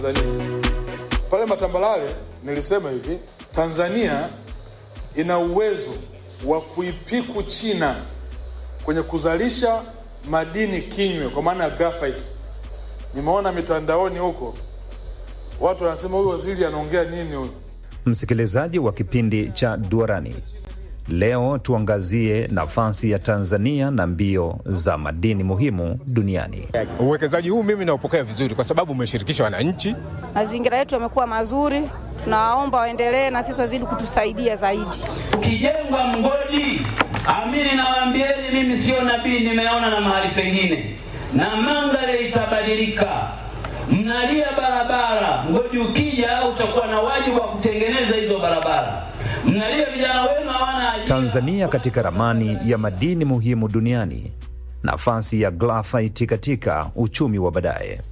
Tanzania. Pale Matambalale nilisema hivi, Tanzania ina uwezo wa kuipiku China kwenye kuzalisha madini kinywe, kwa maana ya graphite. Nimeona mitandaoni huko watu wanasema huyu waziri anaongea nini huyu? Msikilizaji wa kipindi cha Duarani, leo tuangazie nafasi ya Tanzania na mbio za madini muhimu duniani. Uwekezaji huu mimi naupokea vizuri kwa sababu umeshirikisha wananchi. Mazingira yetu yamekuwa mazuri, tunawaomba waendelee na sisi wazidi kutusaidia zaidi. Ukijengwa mgodi, amini nawaambieni, mimi sio nabii, nimeona na mahali pengine, na mandhari itabadilika. Mnalia barabara, mgodi ukija utakuwa na wajibu wa kutengeneza hizo barabara. Mnalia vijana wenu hawana ajira. Tanzania katika ramani ya madini muhimu duniani, nafasi ya graphite katika uchumi wa baadaye.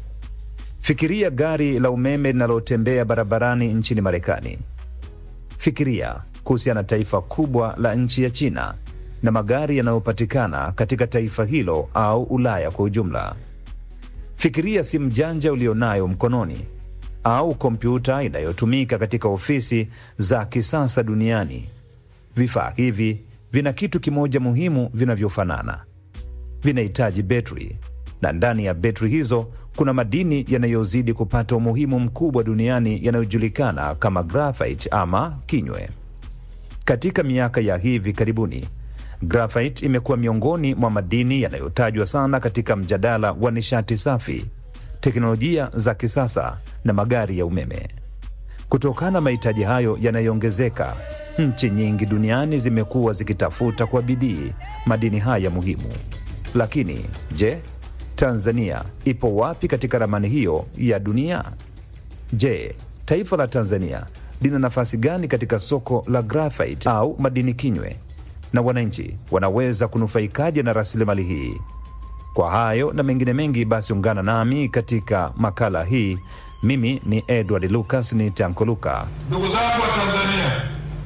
Fikiria gari la umeme linalotembea barabarani nchini Marekani. Fikiria kuhusiana na taifa kubwa la nchi ya China na magari yanayopatikana katika taifa hilo au Ulaya kwa ujumla. Fikiria simu janja ulionayo mkononi au kompyuta inayotumika katika ofisi za kisasa duniani. Vifaa hivi vina kitu kimoja muhimu vinavyofanana: vinahitaji betri, na ndani ya betri hizo kuna madini yanayozidi kupata umuhimu mkubwa duniani yanayojulikana kama graphite ama kinywe. Katika miaka ya hivi karibuni, graphite imekuwa miongoni mwa madini yanayotajwa sana katika mjadala wa nishati safi, teknolojia za kisasa na magari ya umeme. Kutokana na mahitaji hayo yanayoongezeka, nchi nyingi duniani zimekuwa zikitafuta kwa bidii madini haya muhimu. Lakini je, Tanzania ipo wapi katika ramani hiyo ya dunia? Je, taifa la Tanzania lina nafasi gani katika soko la graphite au madini kinywe, na wananchi wanaweza kunufaikaje na rasilimali hii? Kwa hayo na mengine mengi, basi ungana nami katika makala hii. Mimi ni Edward Lucas ni Tankoluka. Ndugu zangu wa Tanzania,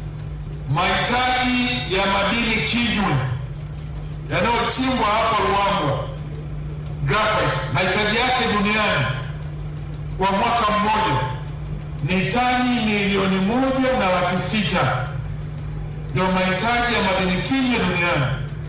mahitaji ya madini kinywe yanayochimbwa hapa Ruangwa, graphite, mahitaji yake duniani kwa mwaka mmoja ni tani milioni moja na laki sita ndio mahitaji ya madini kinywe duniani.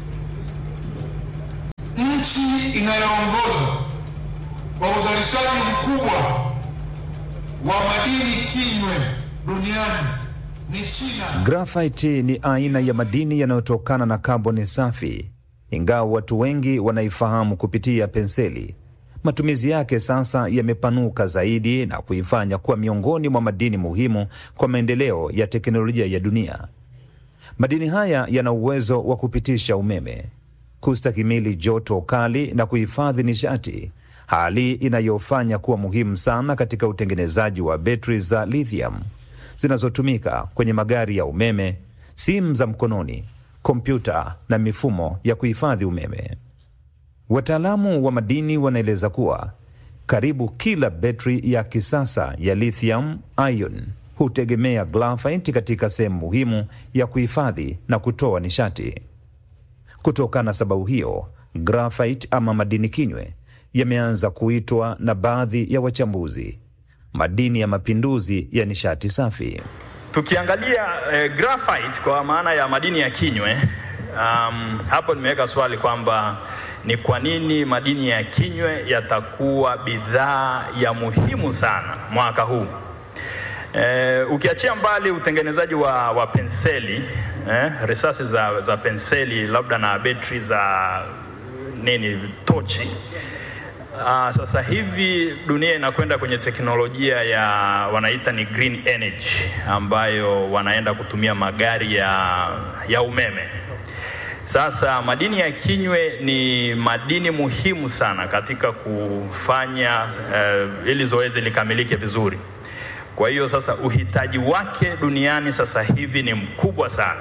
Nchi inayoongoza kwa uzalishaji mkubwa wa madini kinywe duniani ni China. Graphite ni aina ya madini yanayotokana na kaboni safi, ingawa watu wengi wanaifahamu kupitia penseli. Matumizi yake sasa yamepanuka zaidi na kuifanya kuwa miongoni mwa madini muhimu kwa maendeleo ya teknolojia ya dunia. Madini haya yana uwezo wa kupitisha umeme, kustahimili joto kali na kuhifadhi nishati, hali inayofanya kuwa muhimu sana katika utengenezaji wa betri za lithium zinazotumika kwenye magari ya umeme, simu za mkononi, kompyuta na mifumo ya kuhifadhi umeme. Wataalamu wa madini wanaeleza kuwa karibu kila betri ya kisasa ya lithium ion hutegemea graphite katika sehemu muhimu ya kuhifadhi na kutoa nishati. Kutokana na sababu hiyo, graphite ama madini kinywe yameanza kuitwa na baadhi ya wachambuzi madini ya mapinduzi ya nishati safi. Tukiangalia eh, graphite kwa maana ya madini ya kinywe um, hapo nimeweka swali kwamba ni kwa nini madini ya kinywe yatakuwa bidhaa ya muhimu sana mwaka huu. Eh, ukiachia mbali utengenezaji wa, wa penseli eh, risasi za, za penseli labda na betri za nini tochi Uh, sasa hivi dunia inakwenda kwenye teknolojia ya wanaita ni green energy ambayo wanaenda kutumia magari ya, ya umeme. Sasa madini ya kinywe ni madini muhimu sana katika kufanya uh, ili zoezi likamilike vizuri. Kwa hiyo sasa uhitaji wake duniani sasa hivi ni mkubwa sana,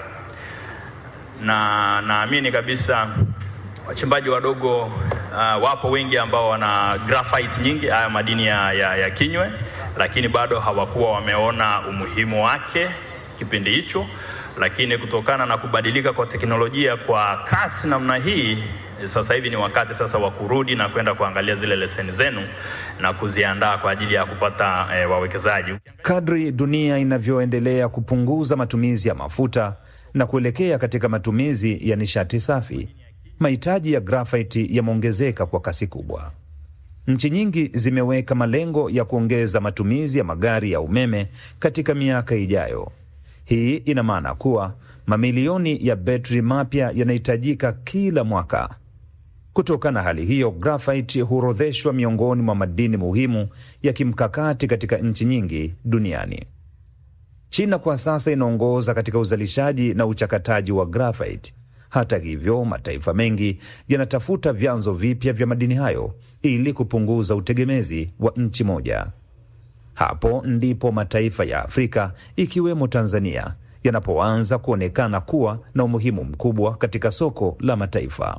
na naamini kabisa wachimbaji wadogo uh, wapo wengi ambao wana graphite nyingi, haya madini ya, ya, ya kinywe, lakini bado hawakuwa wameona umuhimu wake kipindi hicho. lakini kutokana na kubadilika kwa teknolojia kwa kasi namna hii, sasa hivi ni wakati sasa wa kurudi na kwenda kuangalia zile leseni zenu na kuziandaa kwa ajili ya kupata eh, wawekezaji. Kadri dunia inavyoendelea kupunguza matumizi ya mafuta na kuelekea katika matumizi ya nishati safi, mahitaji ya grafiti yameongezeka kwa kasi kubwa. Nchi nyingi zimeweka malengo ya kuongeza matumizi ya magari ya umeme katika miaka ijayo. Hii ina maana kuwa mamilioni ya betri mapya yanahitajika kila mwaka. Kutokana na hali hiyo, grafiti huorodheshwa miongoni mwa madini muhimu ya kimkakati katika nchi nyingi duniani. China kwa sasa inaongoza katika uzalishaji na uchakataji wa grafiti. Hata hivyo, mataifa mengi yanatafuta vyanzo vipya vya madini hayo ili kupunguza utegemezi wa nchi moja. Hapo ndipo mataifa ya Afrika ikiwemo Tanzania yanapoanza kuonekana kuwa na umuhimu mkubwa katika soko la mataifa.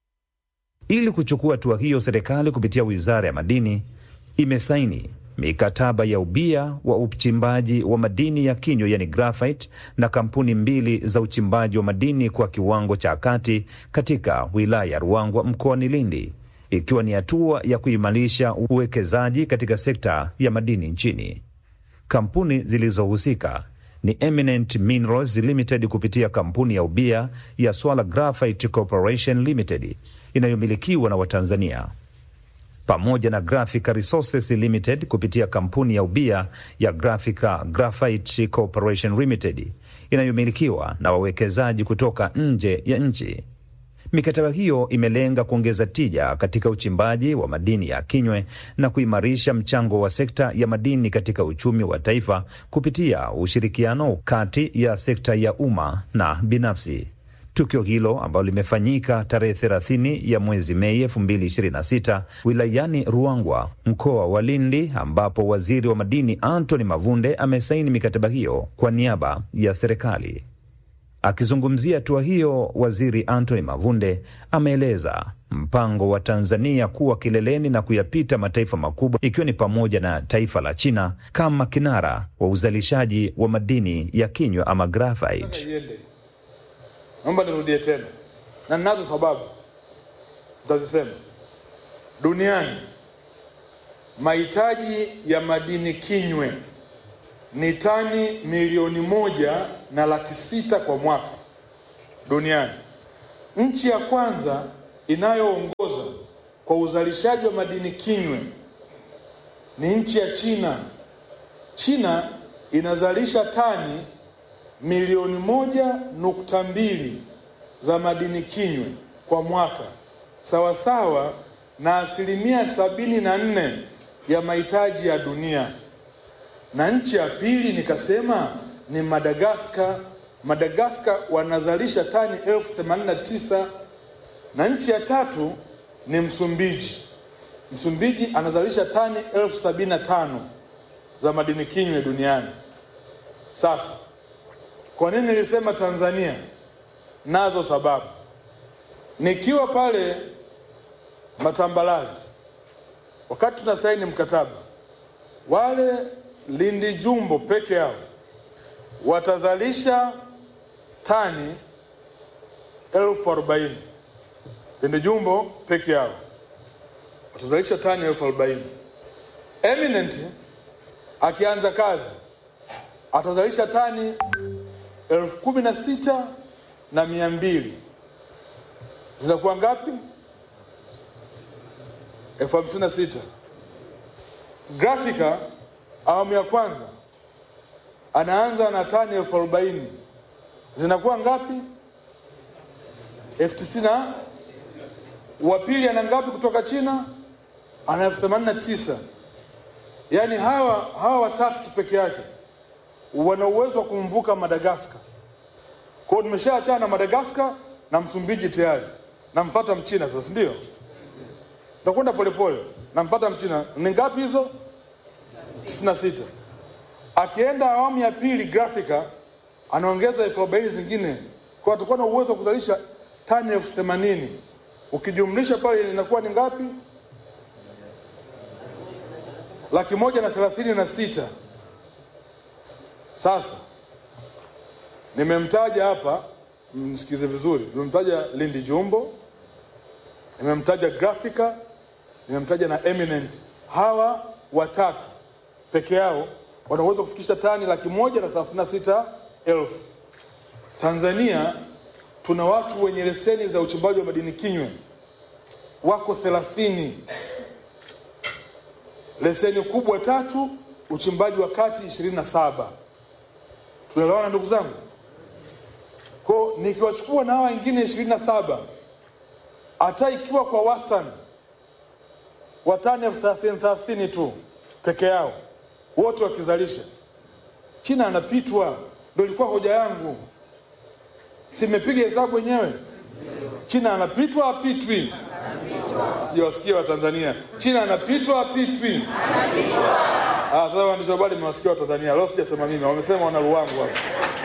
Ili kuchukua hatua hiyo, serikali kupitia Wizara ya Madini imesaini mikataba ya ubia wa uchimbaji wa madini ya kinywa yani graphite na kampuni mbili za uchimbaji wa madini kwa kiwango cha kati katika wilaya ya Ruangwa mkoani Lindi, ikiwa ni hatua ya kuimarisha uwekezaji katika sekta ya madini nchini. Kampuni zilizohusika ni Eminent Minerals Limited kupitia kampuni ya ubia ya Swala Graphite Corporation Limited inayomilikiwa na Watanzania pamoja na Graphica Resources Limited kupitia kampuni ya ubia ya Graphica Graphite Corporation Limited inayomilikiwa na wawekezaji kutoka nje ya nchi. Mikataba hiyo imelenga kuongeza tija katika uchimbaji wa madini ya kinywe na kuimarisha mchango wa sekta ya madini katika uchumi wa taifa kupitia ushirikiano kati ya sekta ya umma na binafsi. Tukio hilo ambalo limefanyika tarehe 30 ya mwezi Mei 2026 wilayani Ruangwa, mkoa wa Lindi, ambapo waziri wa madini Anthony Mavunde amesaini mikataba hiyo kwa niaba ya serikali. Akizungumzia hatua hiyo, waziri Anthony Mavunde ameeleza mpango wa Tanzania kuwa kileleni na kuyapita mataifa makubwa ikiwa ni pamoja na taifa la China kama kinara wa uzalishaji wa madini ya kinywa ama graphite. iende. Naomba nirudie tena, na ninazo sababu nitazisema. Duniani mahitaji ya madini kinywe ni tani milioni moja na laki sita kwa mwaka duniani. Nchi ya kwanza inayoongoza kwa uzalishaji wa madini kinywe ni nchi ya China. China inazalisha tani milioni moja nukta mbili za madini kinywe kwa mwaka, sawasawa na asilimia sabini na nne ya mahitaji ya dunia. Na nchi ya pili nikasema ni Madagaskar. Madagaskar wanazalisha tani elfu themanini na tisa na nchi ya tatu ni Msumbiji. Msumbiji anazalisha tani elfu sabini na tano za madini kinywe duniani. Sasa kwa nini nilisema Tanzania? Nazo sababu. Nikiwa pale Matambalale, wakati tuna saini mkataba, wale Lindi Jumbo peke yao watazalisha tani elfu arobaini. Lindi Jumbo peke yao watazalisha tani elfu arobaini. Eminent akianza kazi atazalisha tani elfu kumi na sita na mia mbili zinakuwa ngapi? elfu hamsini na sita. Grafika awamu ya kwanza anaanza na tani elfu arobaini zinakuwa ngapi? elfu tisini na wa pili ana ngapi kutoka China? Ana elfu themanini na tisa. Yaani hawa hawa watatu tu peke yake wana uwezo wa kumvuka Madagaskar. Kwa hiyo nimeshaachana na Madagaskar na Msumbiji tayari, namfuata Mchina sasa, ndio takwenda polepole, namfuata Mchina. Ni ngapi hizo? 96. Akienda awamu ya pili Grafika anaongeza elfu arobaini zingine, kwa atakuwa na uwezo wa kuzalisha tani elfu themanini ukijumlisha pale inakuwa ni ngapi? laki moja na thelathini na sita. Sasa Nimemtaja hapa, msikize vizuri, nimemtaja Lindi Jumbo, nimemtaja Graphica, nimemtaja na Eminent. Hawa watatu peke yao wanaweza kufikisha tani laki moja na thelathini na sita elfu. Tanzania tuna watu wenye leseni za uchimbaji wa madini kinywe wako thelathini, leseni kubwa tatu, uchimbaji wa kati ishirini na saba. Tunaelewana ndugu zangu? Kwa nikiwachukua na hawa wengine ishirini na saba, hata ikiwa kwa wastani wa tani elfu thelathini thelathini tu peke yao wote wakizalisha, China anapitwa. Ndio ilikuwa hoja yangu, simepiga hesabu wenyewe. China anapitwa apitwi? Sijawasikia Watanzania, China anapitwa apitwi? Ah, sasa waandishi wa habari mmewasikia Watanzania, leo sijasema mimi, wamesema wana Luwangu hapa.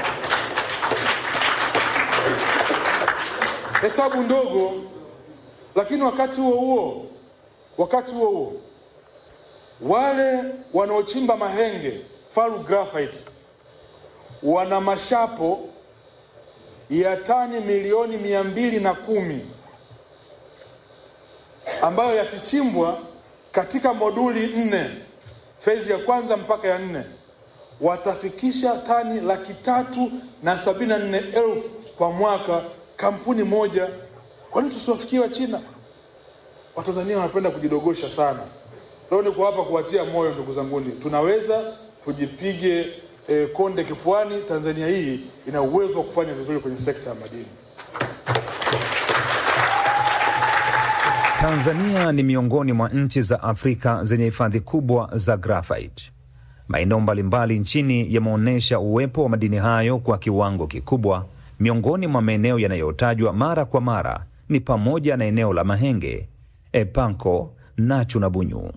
Hesabu ndogo, lakini wakati huo huo, wakati huo huo wale wanaochimba mahenge Faru Graphite wana mashapo ya tani milioni mia mbili na kumi ambayo yakichimbwa katika moduli nne fezi ya kwanza mpaka ya nne watafikisha tani laki tatu na sabini na nne elfu kwa mwaka, kampuni moja. Kwa nini tusiwafikie wa China? Watanzania wanapenda kujidogosha sana. Leo niko hapa kuwatia moyo ndugu zanguni, tunaweza tujipige eh, konde kifuani. Tanzania hii ina uwezo wa kufanya vizuri kwenye sekta ya madini. Tanzania ni miongoni mwa nchi za Afrika zenye hifadhi kubwa za graphite. Maeneo mbalimbali nchini yameonyesha uwepo wa madini hayo kwa kiwango kikubwa. Miongoni mwa maeneo yanayotajwa mara kwa mara ni pamoja na eneo la Mahenge, Epanko, Nachu na Bunyu.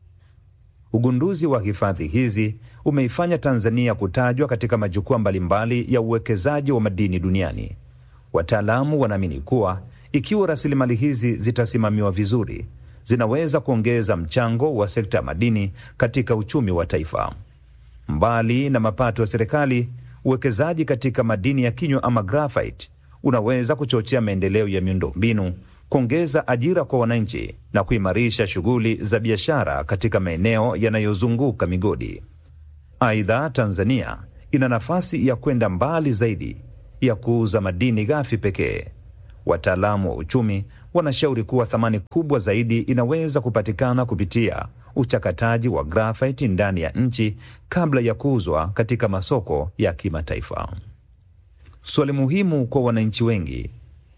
Ugunduzi wa hifadhi hizi umeifanya Tanzania kutajwa katika majukwaa mbalimbali ya uwekezaji wa madini duniani. Wataalamu wanaamini kuwa ikiwa rasilimali hizi zitasimamiwa vizuri, zinaweza kuongeza mchango wa sekta ya madini katika uchumi wa taifa. Mbali na mapato ya serikali, uwekezaji katika madini ya kinywa ama graphite unaweza kuchochea maendeleo ya miundombinu, kuongeza ajira kwa wananchi na kuimarisha shughuli za biashara katika maeneo yanayozunguka migodi. Aidha, Tanzania ina nafasi ya kwenda mbali zaidi ya kuuza madini ghafi pekee. Wataalamu wa uchumi wanashauri kuwa thamani kubwa zaidi inaweza kupatikana kupitia uchakataji wa grafiti ndani ya nchi kabla ya kuuzwa katika masoko ya kimataifa. Swali muhimu kwa wananchi wengi,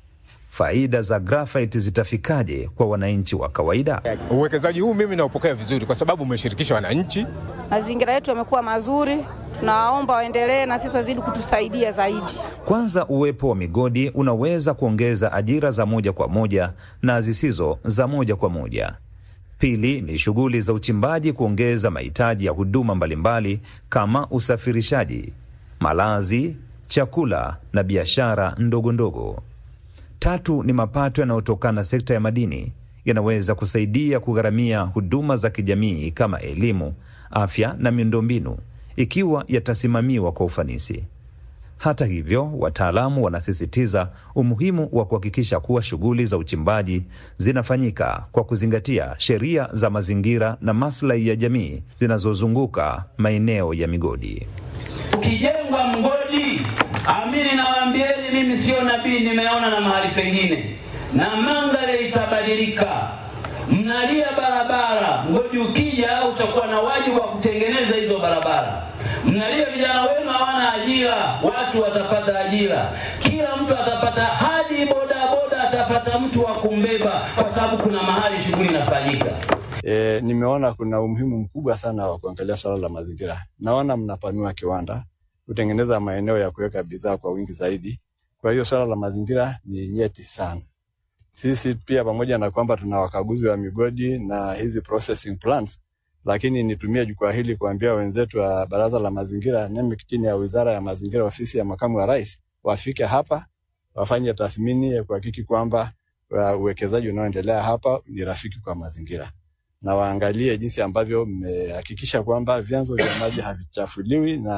faida za grafiti zitafikaje kwa wananchi wa kawaida? Uwekezaji huu mimi naupokea vizuri kwa sababu umeshirikisha wananchi. Mazingira yetu yamekuwa mazuri, tunawaomba waendelee na sisi wazidi kutusaidia zaidi. Kwanza, uwepo wa migodi unaweza kuongeza ajira za moja kwa moja na zisizo za moja kwa moja. Pili ni shughuli za uchimbaji kuongeza mahitaji ya huduma mbalimbali kama usafirishaji, malazi, chakula na biashara ndogo ndogo. Tatu ni mapato yanayotokana na sekta ya madini yanaweza kusaidia kugharamia huduma za kijamii kama elimu, afya na miundombinu ikiwa yatasimamiwa kwa ufanisi. Hata hivyo, wataalamu wanasisitiza umuhimu wa kuhakikisha kuwa shughuli za uchimbaji zinafanyika kwa kuzingatia sheria za mazingira na maslahi ya jamii zinazozunguka maeneo ya migodi. Ukijengwa mgodi, amini nawaambieni, mimi sio nabii, nimeona na mahali pengine, na mandhari itabadilika. Mnalia barabara, mgodi ukija utakuwa na wajibu wa kutengeneza hizo barabara. Mnalia vijana wenu hawana ajira, watu watapata ajira, kila mtu atapata, hadi bodaboda atapata mtu wa kumbeba, kwa sababu kuna mahali shughuli inafanyika. E, nimeona kuna umuhimu mkubwa sana wa kuangalia swala la mazingira. Naona mnapanua kiwanda kutengeneza maeneo ya kuweka bidhaa kwa wingi zaidi. Kwa hiyo swala la mazingira ni nyeti sana. Sisi pia pamoja na kwamba tuna wakaguzi wa migodi na hizi processing plants, lakini nitumie jukwaa hili kuambia wenzetu wa Baraza la Mazingira NEMIC chini ya Wizara ya Mazingira, ofisi ya Makamu wa Rais, wafike hapa wafanye tathmini ya kuhakiki kwamba uh, uwekezaji unaoendelea hapa ni rafiki kwa mazingira na waangalie jinsi ambavyo mmehakikisha kwamba vyanzo vya maji havichafuliwi na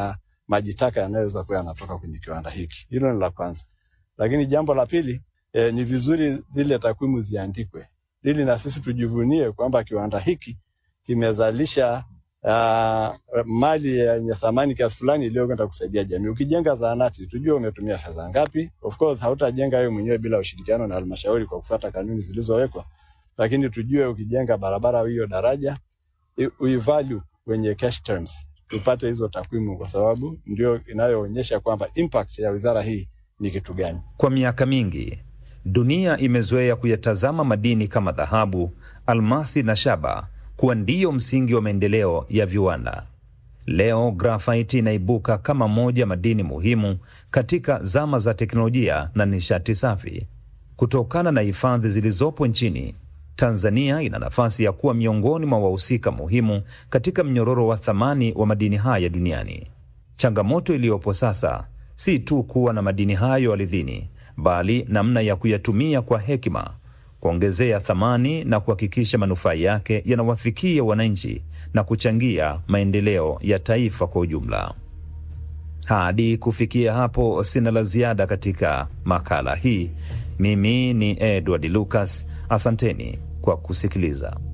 maji taka yanayoweza kuwa yanatoka kwenye kiwanda hiki. Hilo ni la kwanza. Lakini jambo la pili eh, ni vizuri zile takwimu ziandikwe ili na sisi tujivunie kwamba kiwanda hiki kimezalisha uh, mali yenye thamani kiasi fulani iliyokwenda kusaidia jamii. Ukijenga zahanati, tujue umetumia fedha ngapi. Of course hautajenga wewe mwenyewe bila ushirikiano na halmashauri kwa kufuata kanuni zilizowekwa, lakini tujue ukijenga barabara au hiyo daraja uivalue kwenye cash terms, tupate hizo takwimu, kwa sababu ndio inayoonyesha kwamba impact ya wizara hii ni kitu gani. Kwa miaka mingi dunia imezoea kuyatazama madini kama dhahabu, almasi na shaba kuwa ndiyo msingi wa maendeleo ya viwanda. Leo grafiti inaibuka kama moja madini muhimu katika zama za teknolojia na nishati safi. Kutokana na hifadhi zilizopo nchini, Tanzania ina nafasi ya kuwa miongoni mwa wahusika muhimu katika mnyororo wa thamani wa madini haya duniani. Changamoto iliyopo sasa si tu kuwa na madini hayo ardhini, bali namna ya kuyatumia kwa hekima, kuongezea thamani na kuhakikisha manufaa yake yanawafikia wananchi na kuchangia maendeleo ya taifa kwa ujumla. Hadi kufikia hapo, sina la ziada katika makala hii. Mimi ni Edward Lucas, asanteni kwa kusikiliza.